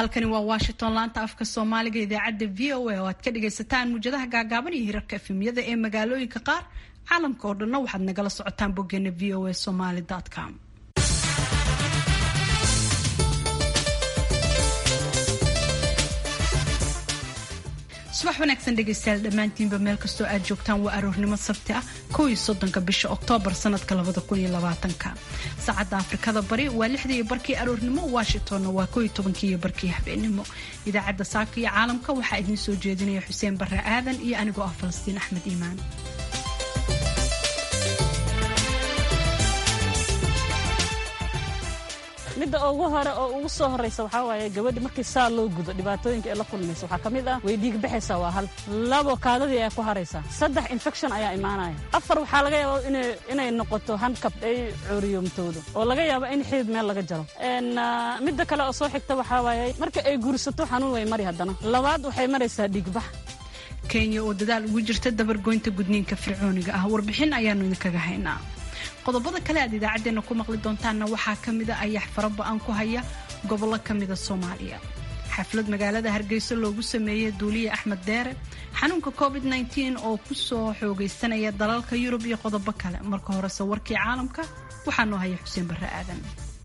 halkani waa washington laanta afka soomaaliga idaacadda v o a oo aad ka dhagaysataan muujadaha gaagaaban iyo hirarka efemyada ee magaalooyinka qaar caalamka oo dhanna waxaad nagala socotaan boggeena v o a somaly com subax wanaagsan dhegaystayaal dhammaantiinba meel kastoo aad joogtaan waa aroornimo sabti ah kow iyo soddonka bisha oktoobar sanadka labada kun iyo labaatanka saacadda afrikada bari waa lixdii iyo barkii aroornimo washingtonna waa kow iyo tobankii iyo barkii habeenimo idaacadda saaka iyo caalamka waxaa idiin soo jeedinaya xuseen barre aadan iyo anigoo ah falastiin axmed iimaan midda ugu hore oo ugu soo horraysa waxaa waaye gabadhi markii saa loo gudo dhibaatooyinka ay la kulmaysa waxaa ka mid ah way dhiig baxaysaa waa hal labo kaadadii ayaa ku haraysaa saddex infection ayaa imaanaya afar waxaa laga yaaba inay noqoto handkab ay cooriyoomtoodo oo laga yaabo in xidid meel laga jaro midda kale oo soo xigta waxaa waaye marka ay guursato xanuun way mari haddana labaad waxay maraysaa dhiigbax kenya oo dadaal ugu jirta dabargoynta gudniinka fircooniga ah warbixin ayaanu idinkaga haynaa qodobada kale aad idaacaddeenna ku maqli doontaanna waxaa ka mida ayax faraba-an ku haya gobollo ka mida soomaaliya xaflad magaalada hargeysa loogu sameeyey duuliye axmed deere xanuunka covid -19 oo ku soo xoogaysanaya dalalka yurub iyo qodobo kale marka horese warkii caalamka waxaa noo haya xuseen barre aadan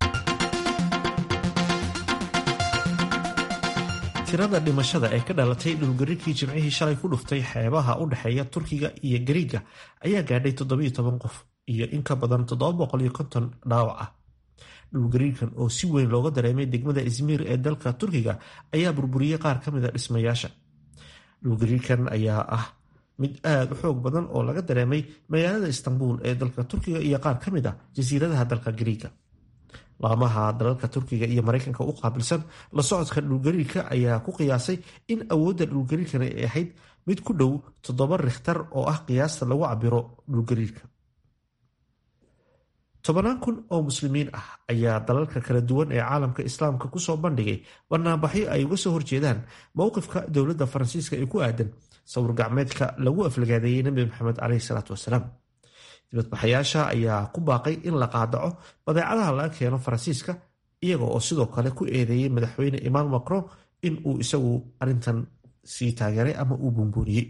tirada dhimashada ee ka dhalatay dhulgariirkii jimcihii shalay ku dhuftay xeebaha u dhexeeya turkiga iyo gariiga ayaa gaadhay toddobiyo toban qof iyo in ka badan toddoba boqol iyo konton dhaawac ah dhulgariirkan oo si weyn looga dareemay degmada izmiir ee dalka turkiga ayaa burburiyey qaar ka mida dhismayaasha dhulgariirkan ayaa ah mid aada u xoog badan oo laga dareemay magaalada istanbul ee dalka turkiga iyo qaar ka mid ah jasiiradaha dalka gariiga laamaha dalalka turkiga iyo maraykanka u qaabilsan la socodka dhulgariirka ayaa ku qiyaasay in awoodda dhulgariirkan ay ahayd mid ku dhow toddoba rikhtar oo ah qiyaasta lagu cabiro dhulgariirka tobannaan kun oo muslimiin ah ayaa dalalka kala duwan ee caalamka islaamka kusoo bandhigay banaanbaxyo ay uga soo horjeedaan mowqifka dowladda faransiiska ee ku aadan sawir gacmeedka lagu aflagaadeeyey nebi maxamed caleyhi salaatu wasalaam dibadbaxayaasha ayaa ku baaqay in la qaadaco badeecadaha laga keeno faransiiska iyaga oo sidoo kale ku eedeeyey madaxweyne emmanuel macron in uu isagu arrintan sii taageeray ama uu buunbuuniyey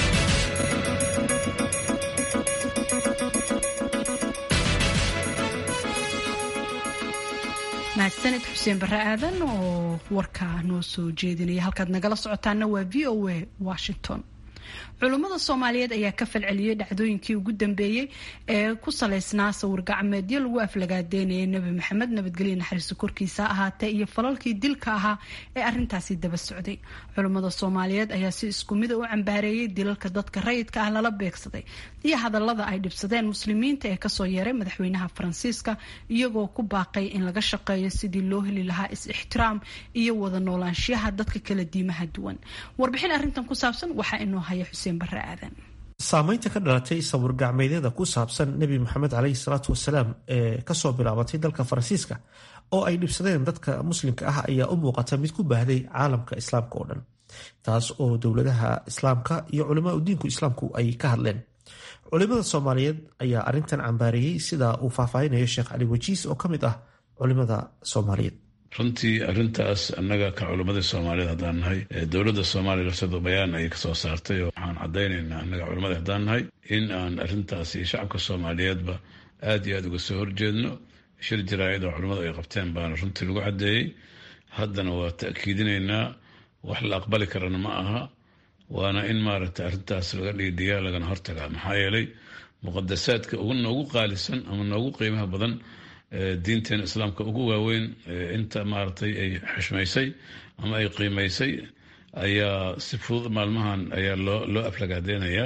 mahadsaned xuseen barre aadan oo warkaa noo soo jeedinaya halkaad nagala socotaana waa v o a washington culummada soomaaliyeed ayaa ka falceliyey dhacdooyinkii ugu dambeeyey ee ku salaysnaa sawir gacmeedyo lagu aflagaadeynayay nebi maxamed nabadgelyo naxariiso korkiisa ahaatee iyo falalkii dilka ahaa ee arintaasi daba socday culummada soomaaliyeed ayaa si isku mida u cambaareeyey dilalka dadka rayidka ah lala beegsaday iyo hadallada ay dhibsadeen muslimiinta ee kasoo yeeray madaxweynaha faransiiska iyagoo ku baaqay in laga shaqeeyo sidii loo heli lahaa is-ixtiraam iyo wada noolaanshiyaha dadka kala diimaha duwan warbixin arintan ku saabsan waxaa inoo haya xuseen barre aadan saameynta ka dhalatay sawir gacmeedyada ku saabsan nebi maxamed caleyhi salaatu wasalaam ee kasoo bilaabatay dalka faransiiska oo ay dhibsadeen dadka muslimka ah ayaa u muuqata mid ku baahday caalamka islaamka oo dhan taas oo dowladaha islaamka iyo culamaa udiinku islaamku ay ka hadleen culimada soomaaliyeed ayaa arintan cambaareeyey sida uu faahfaahinayo sheekh cali wajiis oo ka mid ah culimada soomaaliyeed runtii arintaas annaga ka culimmadii soomaaliyeed haddaan nahay dowladda soomaaliya lafteedu bayaan ayay kasoo saartay oo waxaan caddaynaynaa annaga culimadii haddaan nahay in aan arrintaas iyo shacabka soomaaliyeedba aad iyo aad uga soo horjeedno shir jaraa'id oo culimmadu ay qabteen baana runtii lagu caddeeyey haddana waa ta'kiidinaynaa wax la aqbali karana ma aha waana in maaragtay arrintaas laga dhiidhiyaa lagana hortagaa maxaa yeelay muqadasaadka noogu qaalisan ama noogu qiimaha badan diinteena islaamka ugu waaweyn inta maaragtay ay xushmaysay ama ay qiimaysay ayaa si fudud maalmahan ayaa loo loo aflagaadeynayaa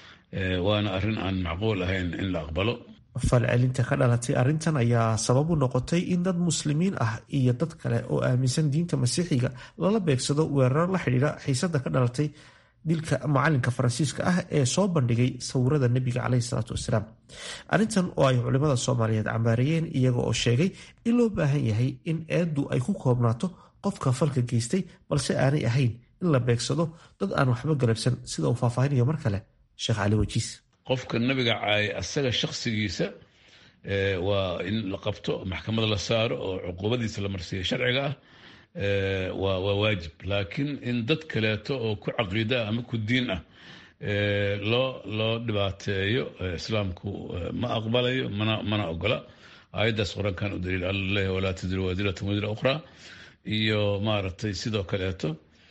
waana arrin aan macquul ahayn in la aqbalo falcelinta ka dhalatay arrintan ayaa sabab u noqotay in dad muslimiin ah iyo dad kale oo aaminsan diinta masiixiga lala beegsado weeraro la xidhiidha xiisada ka dhalatay dilka macalinka faransiiska ah ee soo bandhigay sawirada nebiga caleyhi salaatu wasalaam arrintan oo ay culimada soomaaliyeed cambaareeyeen iyaga oo sheegay in loo baahan yahay in eeddu ay ku koobnaato qofka falka geystay balse aanay ahayn in la beegsado dad aan waxba galabsan sida uu faahfaahinayo mar kale sheekh cali wajiis qofka nabiga caayay asaga shakhsigiisa waa in la qabto maxkamada la saaro oo cuquubadiisa la marsiiya sharciga ah waa waa waajib laakiin in dad kaleeto oo ku caqiida ah ama ku diin ah loo loo dhibaateeyo islaamku ma aqbalayo mana mana ogola aayaddaas qur-aankan u daliil alla leeyahy walaa tadiru waadiratun wadira ukhraa iyo maaragtay sidoo kaleeto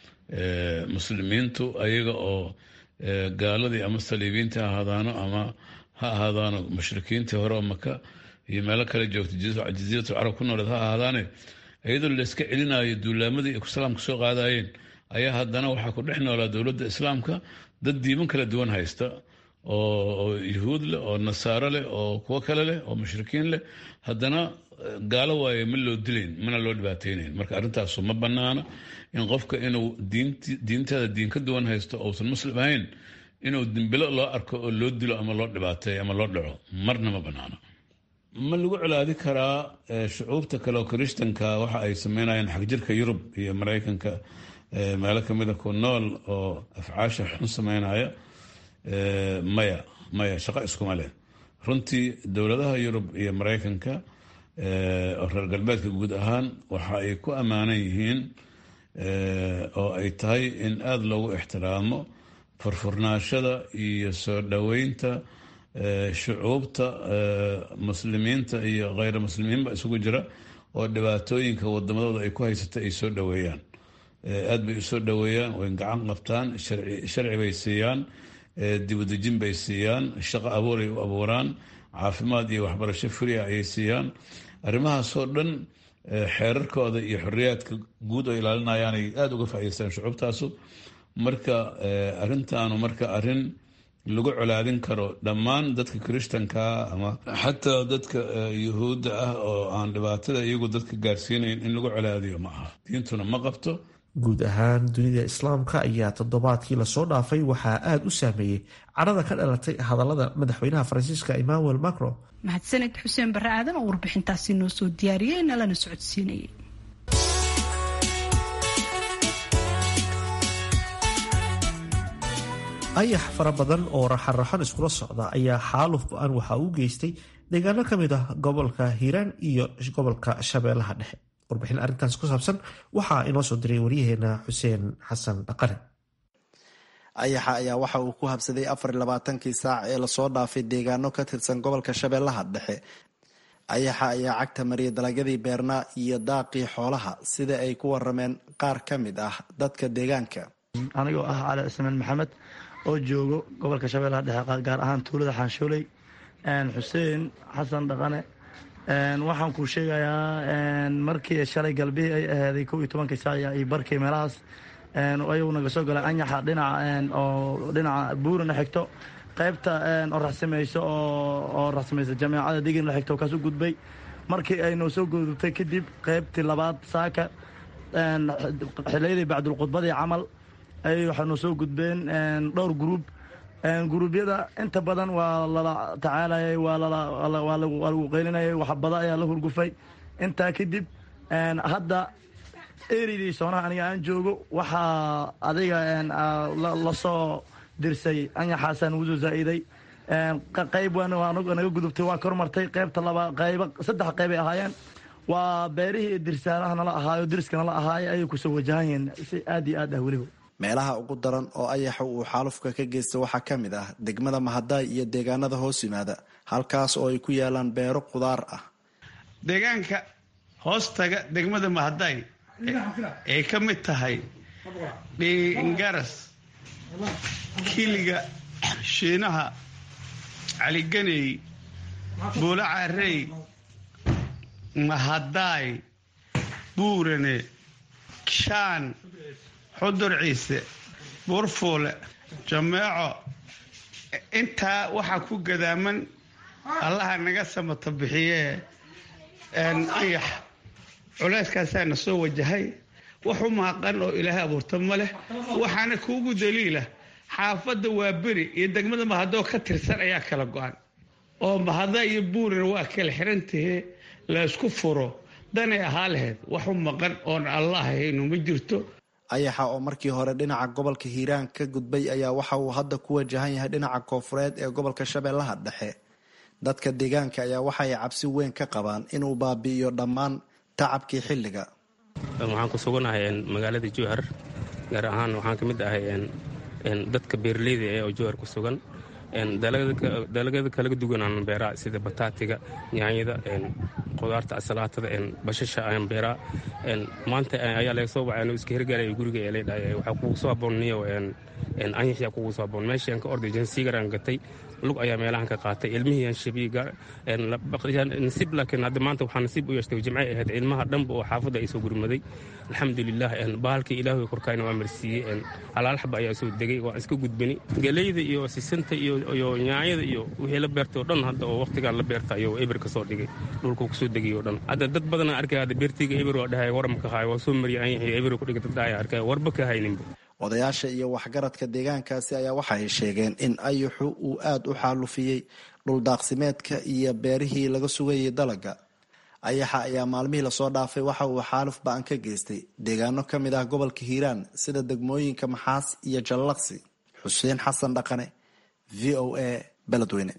muslimiintu ayaga oo gaaladii ama saliibiinta ha ahaadaano ama ha ahaadaano mushrikiintii hore oo maka iyo meelo kale joogta jasiiratu carab ku nooleed ha ahaadaane iyadoo layska celinayo duulaamadii ay islaamka soo qaadayeen ayaa haddana waxaa ku dhex noolaa dowladda islaamka dad diiman kala duwan haysta oo yuhuud leh oo nasaaro leh oo kuwo kale leh oo mushrikiin leh haddana gaalo waaye ma loo dilayn mana loo dhibaateynayn marka arrintaasu ma banaana in qofka inuu diinteeda diin ka duwan haysto ousan muslim ahayn inuu dimbilo loo arko oo loo dilo ama loo dhibaateeyo ama loo dhaco marna ma banaana ma lagu colaadi karaa shucuubta kale oo kirishtanka waxa ay sameynayaan xagjirka yurub iyo maraykanka meelo kamida ku nool oo afcaasha xun sameynaya maya maya shaqo iskuma leh runtii dowladaha yurub iyo maraykanka oo reer galbeedka guud ahaan waxa ay ku ammaanan yihiin oo ay tahay in aada loogu ixtiraamo furfurnaashada iyo soo dhoweynta shucuubta muslimiinta iyo kheyr muslimiinba isugu jira oo dhibaatooyinka wadamadooda ay ku haysata ay soo dhoweeyaan aada bay usoo dhoweeyaan way gacan qabtaan sharci bay siiyaan dibudejin bay siiyaan shaqo abuuray u abuuraan caafimaad iyo waxbarasho fria ayay siiyaan arrimahaasoo dhan xeerarkooda iyo xoriyaadka guud oo ilaalinayaan ay aada uga faa'idaystaan shucuubtaasu marka arrintaanu marka arrin lagu colaadin karo dhammaan dadka kirishtankaa ama xataa dadka yuhuudda ah oo aan dhibaatada iyagu dadka gaarsiinayn in lagu colaadiyo ma aha diintuna ma qabto guud ahaan dunida islaamka ayaa toddobaadkii lasoo dhaafay waxaa aada u saameeyey cadhada ka dhalatay hadallada madaxweynaha faransiiska emmanuel macron mahadsaned xuseen barre aadan oo warbixintaasi noo soo diyaariyey nalana socodsiinayay ayax fara badan oo raxan-raxan iskula socda ayaa xaaluf go-aan waxa uu geystay deegaano ka mid ah gobolka hiiraan iyo gobolka shabeellaha dhexe warbixin arrintaas ku saabsan waxaa inoo soo diray waryaheena xuseen xasan dhaqane ayaxa ayaa waxa uu ku habsaday afar iyo labaatankii saac ee lasoo dhaafay deegaano ka tirsan gobolka shabeellaha dhexe ayaxa ayaa cagta mariyay dalagyadii beernaa iyo daaqii xoolaha sida ay ku warameen qaar ka mid ah dadka deegaanka anigoo ah cali cismaan maxamed oo joogo gobolka shabeellaha dhexe gaar ahaan tuulada xaanshooley xuseen xasan dhaqane waxaan kuu sheegayaa markii shalay galbihii ay ahaaday kow iyo tobankii saac iyo barkii meelahaas ayuu naga soo galay anyaxa dhinaca oo dhinaca buurana xigto qaybta oo raxsamayso oo raxsamaysa jameecada digin la xigto kaas u gudbay markii ay noo soo gudubtay kadib qaybtii labaad saaka xiliyadii bacdulkhudbadii camal ay waxaa noo soo gudbeen dhowr gruub guruubyada inta badan waa lala tacaalayay waa lagu qaylinayay waxbada ayaa la hurgufay intaa kadib hadda eridii soonaha aniga aan joogo waxaa adiga lasoo dirsay anyaxaasaan ugu soo zaa'iday qayb naga gudubtay waa kormartay qaybta laba qayba saddex qaybay ahaayeen waa beerihii dirsaanaha nala ahaayo diriska nala ahaayo ayay kusoo wajahan yihiin si aad iyo aad ah weliba meelaha ugu daran oo ayaxa uu xaalufka ka geysta waxaa ka mid ah degmada mahadaay iyo deegaanada hoos yimaada halkaas oo ay ku yaalaan beero qudaar ah deegaanka hoostaga degmada mahadaay ay ka mid tahay dhiingaras kiliga shiinaha caliganey buulo caarey mahadaay buurane shaan xudur ciise buurfuule jameeco intaa waxaa ku gadaaman allaha naga samato bixiyee anyax culeyskaasaana soo wajahay wax u maaqan oo ilaahay abuurta ma leh waxaana kuugu daliila xaafadda waa beri iyo degmada mahadoo ka tirsan ayaa kala go-an oo mahada iyo buurina waa kala xirantahee laysku furo danay ahaa lahayd wax u maqan oon allah haynu ma jirto ayaxa oo markii hore dhinaca gobolka hiiraan ka gudbay ayaa waxa uu hadda ku wajahan yahay dhinaca koofureed ee gobolka shabeellaha dhexe dadka deegaanka ayaa waxay cabsi weyn ka qabaan inuu baabi'iyo dhammaan tacabkii xilliga waxaan ku suganahay magaalada jowhar gaar ahaan waxaan ka mid ahay dadka beeraleyda ee oo jowhar ku sugan dalagyada kalaga duwanaan beeraa sida bataatiga yaanyada qudaarta salaatada bashasha ayaan beeraa maanta ayaa laga soo baxay iska hirgaalaya guriga ee leedhahay waxaa kugu soo aboonniyo anyaxyaa kugu soo aboon meeshaan ka orday jansiigaraan gatay lug ayaa meelahan ka qaatay ilmihii shabiiga nasiib laakiin hadda maanta waxaa nasiib u yeeshtay jimcay ahayd ilmaha dhanba oo xaafadda ay soo gurmaday alxamdulilah bahalkii ilaahay korkaayna waa marsiiyey halaalxaba ayaa soo degay waa iska gudbani galeyda iyo sisanta iyo nyaanyada iyo wixii la beertay oo dhan hadda oo waqtigaan la beerta ayuu eber ka soo dhigay dhulkuu kusoo degay oo dhan hadda dad badanaa arkay hadda beertiga eber waa dhahay waramka haay waa soo mariyay anyaxii eber ku dhigay dad dhahay arkay warba ka hayninba odayaasha iyo waxgaradka deegaankaasi ayaa waxa ay sheegeen in ayuxu uu aada u xaalufiyey dhuldaaqsimeedka iyo beerihii laga sugayay dalaga ayaxa ayaa maalmihii lasoo dhaafay waxa uu xaaluf ba-an ka geystay deegaano ka mid ah gobolka hiiraan sida degmooyinka maxaas iyo jallaqsi xuseen xasan dhaqane v o a beledweyne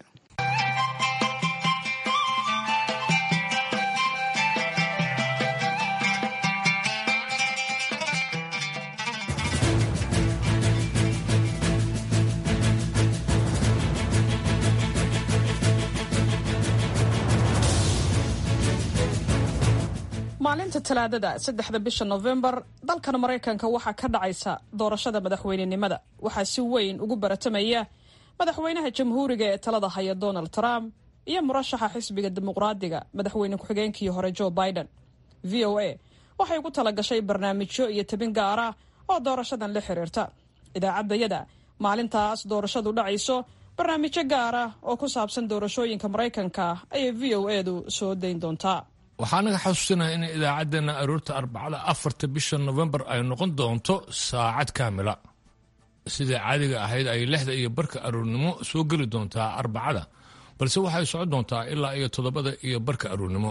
maalinta talaadada saddexda bisha nofembar dalkan maraykanka waxaa ka dhacaysa doorashada madaxweynenimada waxaa si weyn ugu baratamaya madaxweynaha jamhuuriga ee talada haya donald trump iyo murashaxa xisbiga dimuqraadiga madaxweyne ku-xigeenkii hore joe biden v o a waxay ugu talagashay barnaamijyo iyo tabin gaara oo doorashadan la xiriirta idaacaddayada maalintaas doorashadu dhacayso barnaamijyo gaara oo ku saabsan doorashooyinka maraykanka ayay v o edu soo dayn doontaa waxaa naga xasuusinaya in idaacaddeenna aroorta arbacada afarta bisha nofembar ay noqon doonto saacad kaamila sidai caadiga ahayd ay lixda iyo barka aroornimo soo geli doontaa arbacada balse waxay socon doontaa ilaa iyo toddobada iyo barka aroornimo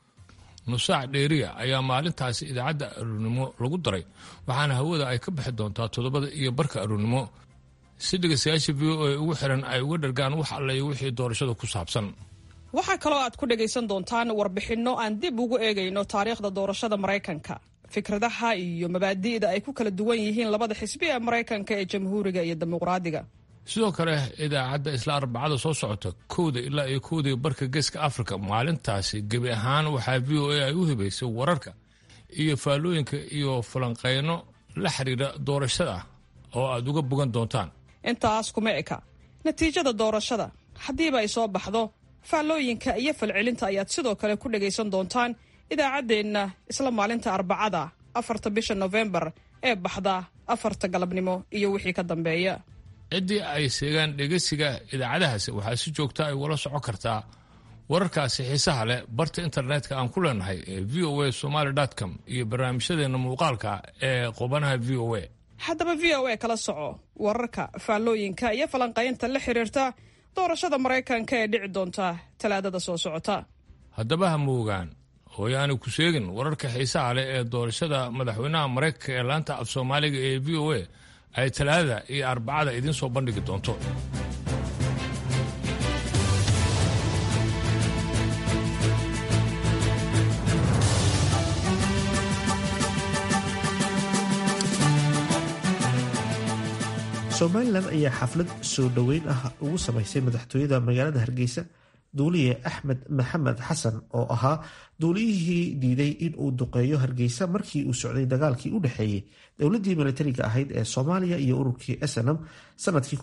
nusaac dheeriya ayaa maalintaasi idaacadda aroornimo lagu daray waxaana hawada ay ka bixi doontaa toddobada iyo barka aroornimo si dhegeystayaasha v o a ugu xiran ay uga dhargaan wax alle iyo wixii doorashada ku saabsan waxaa kaloo aad ku dhagaysan doontaan warbixinno aan dib ugu eegayno taariikhda doorashada maraykanka fikradaha iyo mabaadi'da ay ku kala duwan yihiin labada xisbi ee maraykanka ee jamhuuriga iyo dimuqraadiga sidoo kale idaacadda isla arbacada soo socota kowda ilaa iyo kowdii barka geeska afrika maalintaasi gebi ahaan waxaa v o a ay u hibaysay wararka iyo faallooyinka iyo falanqeyno la xiriira doorashada oo aad uga bogan doontaan intaas kuma eka natiijada doorashada haddiiba ay soo baxdo faallooyinka iyo falcelinta ayaad sidoo kale ku dhagaysan doontaan idaacaddeenna isla maalinta arbacada afarta bisha nofembar ee baxda afarta galabnimo iyo wixii ka dambeeya ciddii ay seegaan dhegeysiga idaacadahaasi waxaa si joogta ay ula socon kartaa wararkaasi xiisaha leh barta internetka aan ku leenahay ee v o a somaly com iyo barnaamijyadeenna muuqaalka ee qubanaha v o a haddaba v o a kala soco wararka faallooyinka iyo falanqaynta la xiriirta doorashada maraykanka ee dhici doonta talaadada soo socota haddaba ha moogaan hooyaani ku sheegin wararka xiisaha leh ee doorashada madaxweynaha maraykanka ee laanta af soomaaliga ee v o a ay talaadada iyo arbacada idiin soo bandhigi doonto somalilan ayaa xaflad soo dhoweyn ah ugu samaysay madaxtooyada magaalada hargeysa duuliye axmed maxamed xasan oo ahaa duuliyihii diiday in uu duqeeyo hargeysa markii uu socday dagaalkii u dhexeeyey dowladii milatariga ahayd ee soomaaliya iyo ururkii snm sanadkii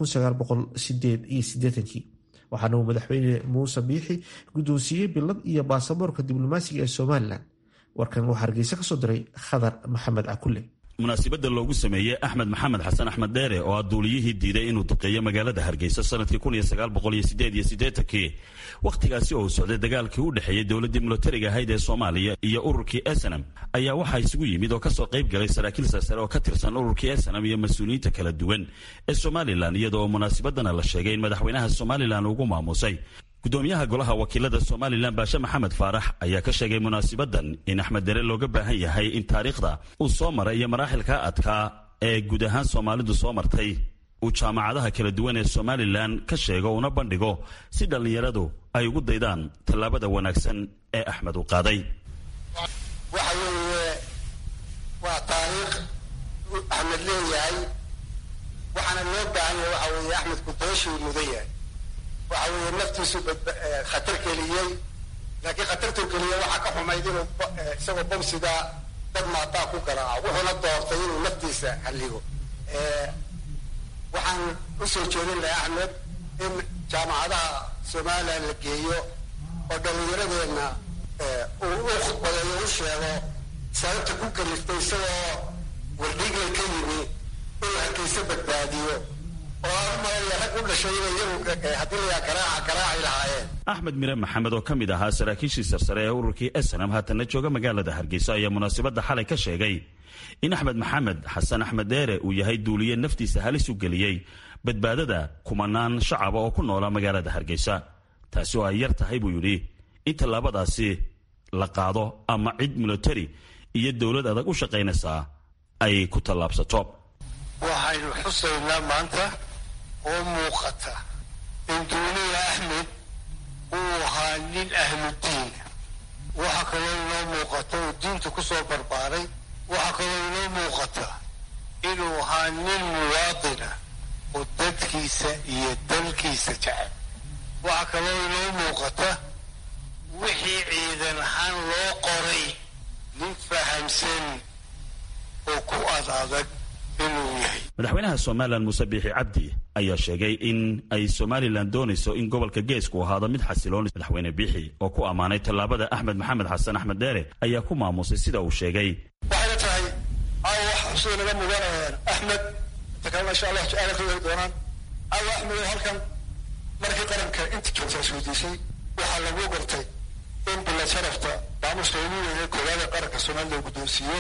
waxaana uu madaxweyne muuse biixi guddoonsiiyey bilad iyo baasaboorka diblomaasiga ee somalilan warkan waxaa hargeysa kasoo diray khadar maxamed cakulle munaasibadda loogu sameeyey axmed maxamed xasan axmed dheere oo ah duuliyihii diiday inuu duqeeyo magaalada hargeysa sanadkii kii wakhtigaasi oo uu socday dagaalkii u dhexeeyey dowladdii milatariga ahayd ee soomaaliya iyo ururkii snm ayaa waxaa isugu yimid oo kasoo qayb galay saraakiil sarsare oo ka tirsan ururkii snm iyo mas-uuliyiinta kala duwan ee somalilan iyada oo munaasibadana la sheegay in madaxweynaha somalilan ugu maamusay gudoomiyaha golaha wakiilada somalilan baashe maxamed faarax ayaa ka sheegay munaasibadan in axmed dere looga baahan yahay in taariikhda uu soo maray iyo maraaxilka adkaa ee guud ahaan soomaalidu soo martay uu jaamacadaha kala duwan ee somalilan ka sheego una bandhigo si dhallinyaradu ay ugu daydaan tallaabada wanaagsan ee axmed uu qaaday waxa weeye axmed leeyahay waxaana loo baahan yahay waxa weeye axmed kudoeshuu mudan yahay waxa weeye naftiisu khatar geliyey laakiin khatartuu geliyey waxaa ka xumayd inuu isagoo bomsidaa dad maataa ku garaaco wuxuuna doortay inuu naftiisa halligo waxaan usoo jeedin lahay axmed in jaamacadaha somalilan la geeyo oo dhallinyaradeenna uu u khudbadeeyo u sheego sababta ku kaliftay isagoo wardhiiglay ka yimi inuu harkaysa badbaadiyo oo aan u malaya rag u dhashay inay iyagu haddii layaa garaaca garaaci lahaayeen axmed mire maxamed oo ka mid ahaa saraakiishii sarsare ee ururkii snam haatanna jooga magaalada hargeysa ayaa munaasabadda xalay ka sheegay in axmed maxamed xasan axmed deere uu yahay duuliye naftiisa halis u geliyey badbaadada kumanaan shacaba oo ku noola magaalada hargeysa taasi oo ay yar tahay buu yidhi in tallaabadaasi la qaado ama cid militari iyo dowlad adag u shaqaynaysaa ay ku tallaabsato waxaynu xusaynaa maanta oo muuqata in duuliya axmed uu ahaa nin ahludiina waxaa kaloo inoo muuqata uu diinta ku soo barbaaray waxaa kaloo inoo muuqata inuu ahaa nin muwaadina oo dadkiisa iyo dalkiisa jecel waxaa kaloo inoo muuqata wixii ciidan ahaan loo qoray nin fahamsan oo ku ad adag inuu yahay madaxweynaha somalilan muuse biixi cabdi ayaa sheegay in ay somalilan doonayso in gobolka geesku ahaado mid xasiloon madaxweyne biixi oo ku ammaanay tallaabada axmed maxamed xasan axmed deere ayaa ku maamusay sida uu sheegay waxayna tahay aawa wax xusida naga mudanayaan axmed inta kalena insha allah su-aala ka weri doonaan aawa axmed oo halkan markii qaranka inta joogta isweydiisay waxaa lagu gartay in bilad sharafta maamuska ugu weynay koowaad ee qaranka soomaalida guddoonsiiyo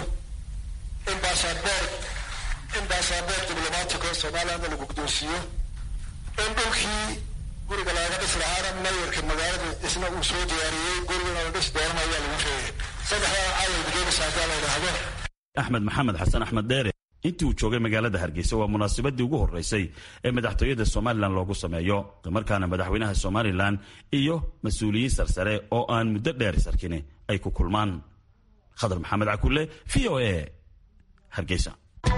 in baasaboor in baasaboor diblomaatico somalilandna lagu guddoonsiiyo in dhulkii guriga lagaga dhisi lahaana mayorka magaalada isna uu soo diyaariyey gurigana la dhisi doonana ayaa lagu sheegay saddexdaa caawal gudoomisa hadaa la yidhaahdo axmed maxamed xasan axmed deere intii uu joogay magaalada hargeysa waa munaasabadii ugu horeysay ee madaxtooyada somalilan loogu sameeyo islamarkaana madaxweynaha somalilan iyo mas-uuliyiin sarsare oo aan muddo dheer sarkin ay ku kulmaan khadar maxamed cakulle v o a hargeysa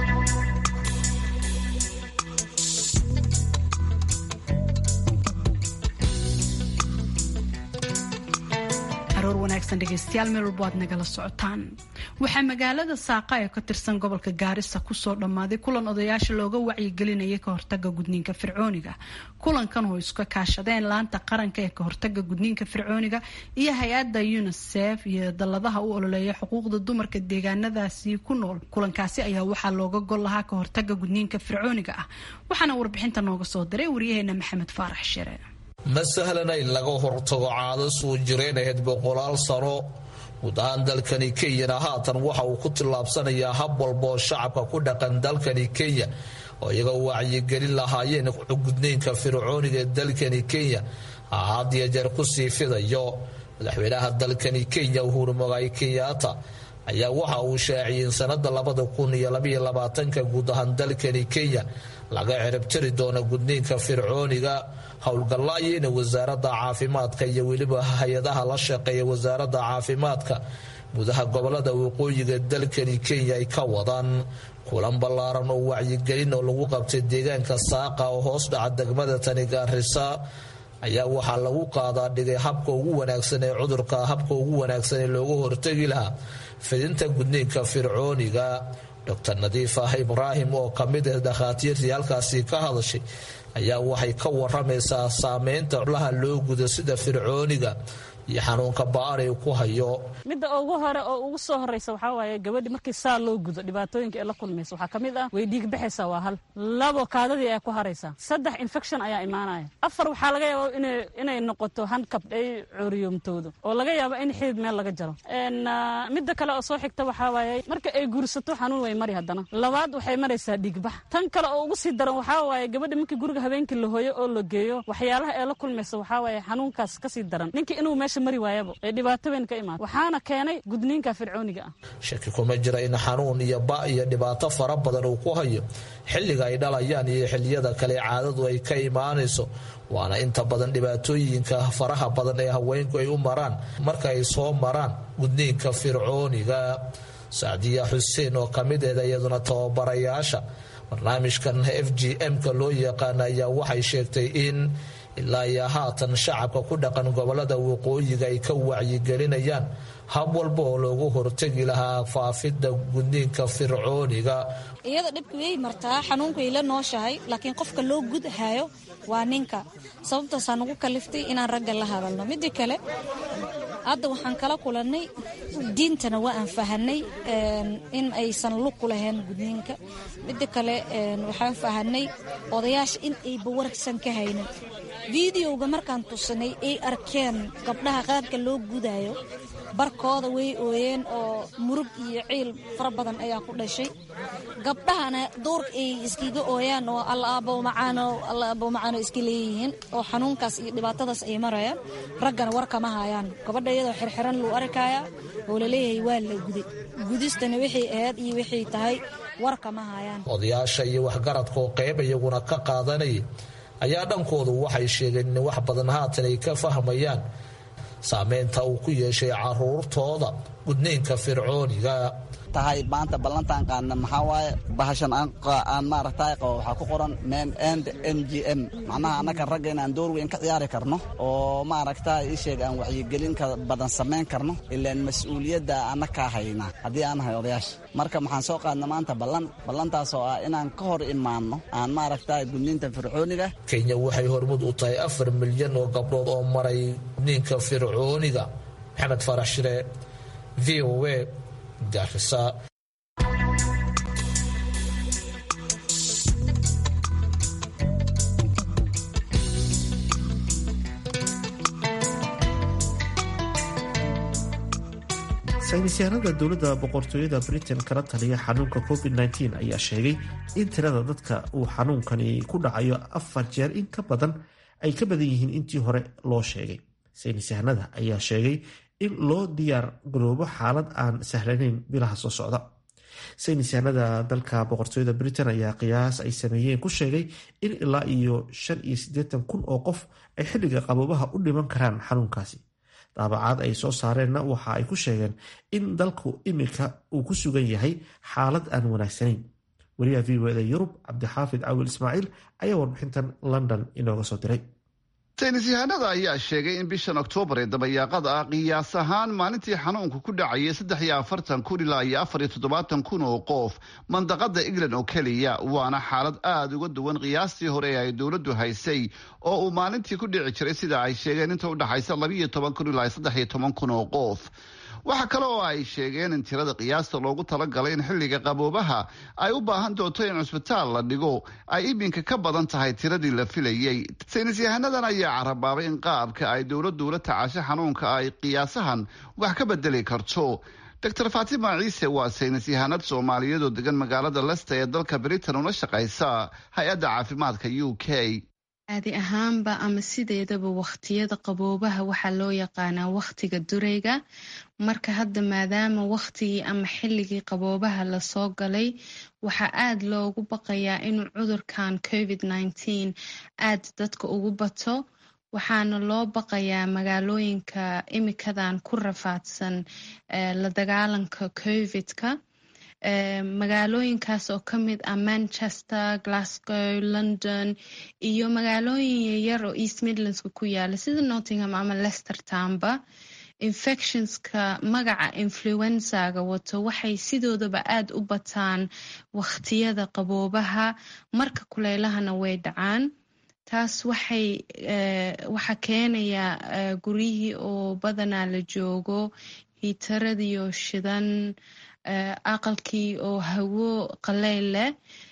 aroor wanaagsan dhegeystayaal meel walbo aad nagala socotaan waxaa magaalada saaqa ee ka tirsan gobolka gaarisa kusoo dhammaaday kulan odayaasha looga wacyigelinayay ka hortaga gudniinka fircooniga kulankan oo iska kaashadeen laanta qaranka ee ka hortaga gudniinka fircooniga iyo hay-adda unisef iyo dalladaha u ololeeya xuquuqda dumarka deegaanadaasi ku nool kulankaasi ayaa waxaa looga gol lahaa ka hortaga gudniinka fircooniga ah waxaana warbixinta nooga soo diray waryaheena maxamed faarax shire ma sahlana in laga hortago caado soo jireen ahayd boqolaal sano guud ahaan dalkani kenyana haatan waxa uu ku tillaabsanayaa hab walba oo shacabka ku dhaqan dalkani kenya oo iyaga wacyigelin lahaayeen gudniinka fircooniga ee dalkani kenya had iyo jeer kusii fidayo madaxweynaha dalkani kenya uhuru mogaay kenyaata ayaa waxa uu shaaciyey in sanada labada kun iyo labaiyo labaatanka guud ahaan dalkani kenya laga ciribtiri doono gudniinka fircooniga howlgallaayeyna wasaaradda caafimaadka iyo weliba hay-adaha la shaqeeya wasaaradda caafimaadka gudaha gobolada waqooyiga dalkani kenya ay ka wadaan kulan ballaaran oo wacyigelin oo lagu qabtay deegaanka saaqa oo hoos dhaca degmada tani gaarisa ayaa waxaa lagu qaadaa dhigay habka ugu wanaagsan ee cudurka habka ugu wanaagsan ee looga hortagi lahaa fidinta gudniinka fircooniga dr nadiif ah ibraahim oo kamid ah dhakhaatiirtii halkaasi ka hadashay ayaa waxay ka waramaysaa saameynta laha loo gudo sida fircooniga iyo xanuunka ba-an ay ku hayo midda ugu hore oo ugu soo horeysa waxaa waaye gabadhi markii saa loo gudo dhibaatooyinka ee la kulmaysa waxaa ka mid ah way dhiig baxaysaa waa hal labo kaadadii ay ku haraysaa saddex infection ayaa imaanaya afar waxaa laga yaaba inay noqoto hankabd ay coriyoomtoodo oo laga yaabo in xidid meel laga jaro midda kale oo soo xigta waxaa waaye marka ay guursato xanuun way mari haddana labaad waxay maraysaa dhiigbax tan kale oo ugu sii daran waxaa waaye gabadhi markii guriga habeenkii la hooyo oo la geeyo waxyaalaha ee la kulmaysa waxaa waaye xanuunkaas kasii daran ninkii inuu meesha mari waayaba ee dhibaato weyn ka imaada waxaana keenay gudniinka fircooniga ah shaki kuma jira in xanuun iyo ba iyo dhibaato fara badan uu ku hayo xilliga ay dhalayaan iyo xilliyada kale caadadu ay ka imaanayso waana inta badan dhibaatooyinka faraha badan ee haweenku ay u maraan marka ay soo maraan gudniinka fircooniga sacdiya xuseen oo ka mid eeda iyaduna tababarayaasha barnaamijkan f g m-ka loo yaqaana ayaa waxay sheegtay in ilaa iyo haatan shacabka ku dhaqan gobolada waqooyiga ay ka wacyigelinayaan hab walba oo loogu hortegi lahaa faafidda gudniinka fircooniga iyada dhibka way martaa xanuunka way la nooshahay laakiin qofka loo gudhayo waa ninka sababtaasaa nagu kaliftay inaan ragga la hadalno midda kale hadda waxaan kala kulannay diintana waa aan fahanay in aysan lug ku lahayn gudniinka midda kale waxaan fahanay odayaasha in ayba waragsan ka haynin videoga markaan tusanay ay arkeen gabdhaha qaabka loo gudayo barkooda way ooyeen oo murug iyo ciil fara badan ayaa ku dhashay gabdhahana duurka ay iskiga ooyaan oo allaabo macaano allaabo macaano iska leeyihiin oo xanuunkaas iyo dhibaatadaas ay marayaan raggana war kama hayaan gabadha iyadoo xirxiran luu arkayaa oo laleeyahay waa la guday gudistana waxay ahayd iyo waxay tahay war kama hayaan odayaasha iyo waxgaradka oo qeyb iyaguna ka qaadanaya ayaa dhankoodu waxay sheegeen in wax badan haatan ay ka fahmayaan saameynta uu ku yeeshay caruurtooda gudniinka fircooniga tahay maanta ballantaan qaadna maxaa waaye bahashan aan maaragtay qabo waxaa ku qoran men and m g m macnaha annaga ragga inaan door weyn ka ciyaari karno oo maaragtay ii sheeg aan wacyigelin ka badan samayn karno ilaan mas-uuliyadda annakaa hayna haddii aan nahay odayaasha marka maxaan soo qaadna maanta ballan ballantaas oo ah inaan ka hor imaanno aan maaragtay gudniinta fircooniga kenya waxay hormud u tahay afar milyan oo gabdhood oo maray gudniinka fircooniga maxamed farax shire v o a garisa saynisyahanada dowladda boqortooyada britain kala taliya xanuunka covid-19 ayaa sheegay in tirada dadka uu xanuunkani ku dhacayo afar jeer in ka badan ay ka badan yihiin intii hore loo sheegay saynisyahanada ayaa sheegay in loo diyaar garoobo xaalad aan sahlanayn bilaha soo socda saynisyahanada dalka boqortooyada britain ayaa qiyaas ay sameeyeen ku sheegay in ilaa iyo shan iyo siddeetan kun oo qof ay xilliga qaboobaha u dhiman karaan xanuunkaasi daabacaad ay soo saareenna waxa ay ku sheegeen in dalku imika uu ku sugan yahay xaalad aan wanaagsanayn wariyaha v o da yurub cabdixaafid cawil ismaaciil ayaa warbixintan london inooga soo diray saynisyahanada ayaa sheegay in bishan oktoobar ee dabayaaqada ah qiyaas ahaan maalintii xanuunku ku dhacayay saddex iyo afartan kun ilaa iyo afar iyo toddobaatan kun oo qof mandaqada england oo keliya waana xaalad aada uga duwan qiyaastii hore ee ay dowladdu haysay oo uu maalintii ku dhici jiray sida ay sheegeen inta udhexaysa labiiyo toban kun ilaa saddex iyo toban kun oo qof waxaa kale oo ay sheegeen in tirada qiyaasta loogu talagalay in xilliga qaboobaha ay u baahan doonto in cusbitaal la dhigo ay iminka ka badan tahay tiradii la filayey saynisyahanadan ayaa carabaabay in qaabka ay dowladdu ula tacaasho xanuunka ay qiyaasahan wax ka bedeli karto doctor fatima ciise waa saynisyahanad soomaaliyeed oo degan magaalada lesta ee dalka britain una shaqaysa hay-adda caafimaadka u k caadi ahaanba ama sideedaba wakhtiyada qaboobaha waxaa loo yaqaanaa wakhtiga durayga marka hadda maadaama wakhtigii ama xilligii qaboobaha lasoo galay waxaa aada loogu baqayaa inuu cudurkan covid nineteen aada dadka ugu bato waxaana loo baqayaa magaalooyinka imikadan ku rafaadsan la dagaalanka covidka magaalooyinkaas oo ka mid ah manchester glasgow london iyo magaalooyin yaryar oo east midlandska ku yaala sida nottingham ama lester tamba infectionska magaca influenzaga wato waxay sidoodaba aada u bataan wakhtiyada qaboobaha marka kuleylahana way dhacaan taas waxay waxaa keenayaa guryihii oo badanaa la joogo hiitaradiioo shidan aqalkii oo hawo qaleyl leh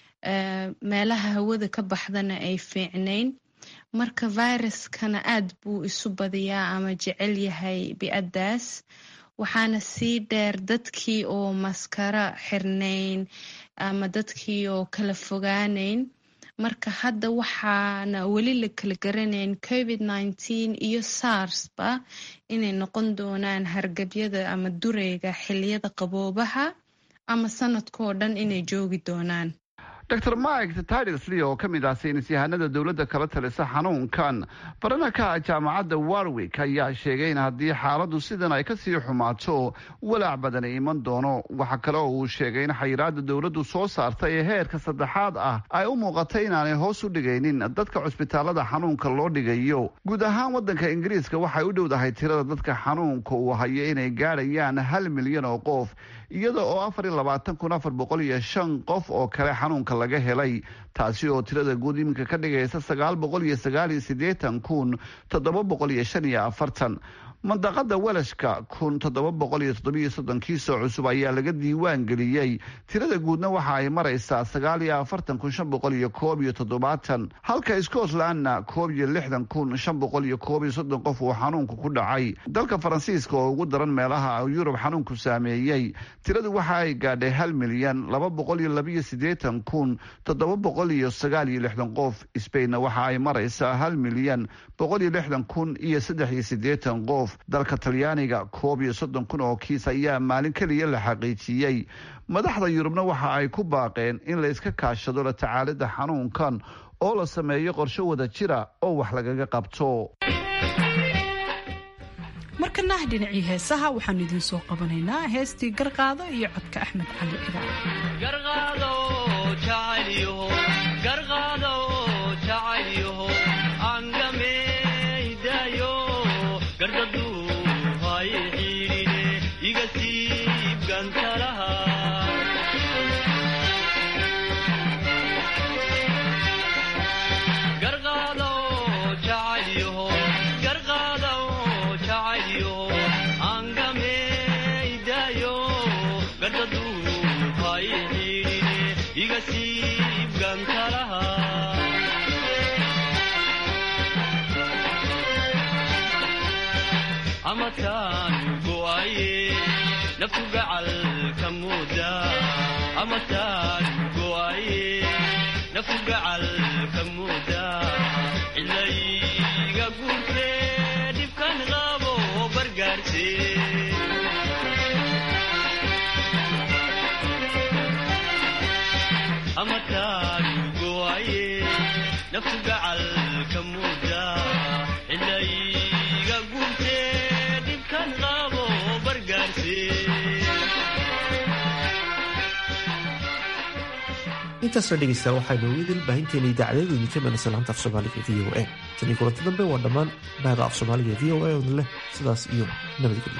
meelaha hawada ka baxdana ay fiicnayn marka viruskana aad buu isu badiyaa ama jecel yahay bi-addaas waxaana sii dheer dadkii oo maskaro xirnayn ama dadkii oo kala fogaanayn marka hadda waxaana weli la kala garanayn covid nineteen iyo sarsba inay noqon doonaan hargabyada ama dureyga xiliyada qaboobaha ama sanadkoo dhan inay joogi doonaan dor mike tidlsly oo ka mid ah saynis yahanada dowladda kala talisa xanuunkan baranaka jaamacadda warwick ayaa sheegay in haddii xaaladu sidan ay kasii xumaato walaac badan iman doono waxa kale oo uu sheegay in xayiraada dowladdu soo saartay ee heerka saddexaad ah ay u muuqatay inaanay hoos u dhigaynin dadka cusbitaalada xanuunka loo dhigayo guud ahaan wadanka ingiriiska waxay u dhowdahay tirada dadka xanuunka uu hayo inay gaadhayaan hal milyan oo qof iyada oo afar iyo labaatan kun afar boqol iyo shan qof oo kale xanuunka laga helay taasi oo tirada guud iminka ka dhigaysa sagaal boqol iyo sagaal iyo siddeetan kun toddoba boqol iyo shan iyo afartan mandaqada welashka kun toddoba boqol iyo toddobiyo soddon kiisoo cusub ayaa laga diiwaan geliyey tirada guudna waxa ay maraysaa sagaal iyo afartan kun shan boqol iyo koob iyo toddobaatan halka scotlandna koob iyo lixdan kun shan boqol iyo koob iyo soddon qof uu xanuunku ku dhacay dalka faransiiska oo ugu daran meelaha yurub xanuunku saameeyey tiradu waxa ay gaadhay hal milyan laba boqol iyo labiyo siddeetan kun toddoba boqol iyo sagaal iyo lixdan qof sbainna waxa ay maraysaa hal milyan boqol iyo lixdan kun iyo saddex iyo siddeetan qof dalka talyaaniga koob iyo soddon kun oo kiis ayaa maalin keliya la xaqiijiyey madaxda yurubna waxa ay ku baaqeen in la iska kaashado la tacaalida xanuunkan oo la sameeyo qorsho wada jira oo wax lagaga qabto markana dhinacii heesaha waxaanu idiin soo qabanaynaa heestii garqaado iyo codka axmed cali intaasoo dhegeystayaal waxaynu idil baahinteena idaacadeedu idinka manaysa laanta af soomaaliga v o a tanii kulanti dambe waa dhammaan bahda af soomaaliga v o a odin leh sidaas iyo nabadgelyo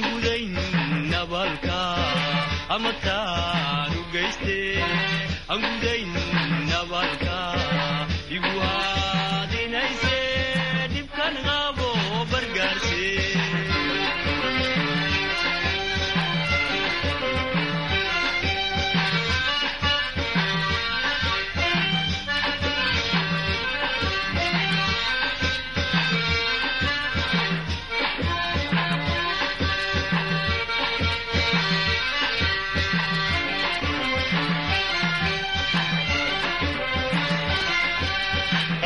amataan u geyste